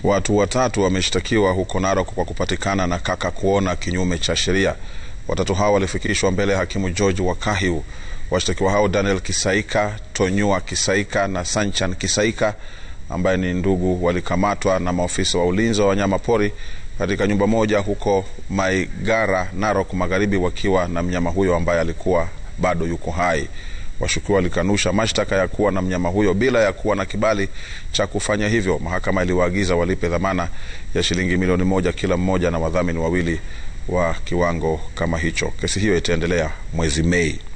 Watu watatu wameshtakiwa huko Narok kwa kupatikana na kaka kuona kinyume cha sheria. Watatu hao walifikishwa mbele ya hakimu George Wakahiu. Washtakiwa hao Daniel Kisaika, Tonyua Kisaika na Sanchan Kisaika ambaye ni ndugu walikamatwa na maofisa wa ulinzi wa wanyama pori katika nyumba moja huko Maigara, Narok Magharibi, wakiwa na mnyama huyo ambaye alikuwa bado yuko hai. Washukiwa walikanusha mashtaka ya kuwa na mnyama huyo bila ya kuwa na kibali cha kufanya hivyo. Mahakama iliwaagiza walipe dhamana ya shilingi milioni moja kila mmoja na wadhamini wawili wa kiwango kama hicho. Kesi hiyo itaendelea mwezi Mei.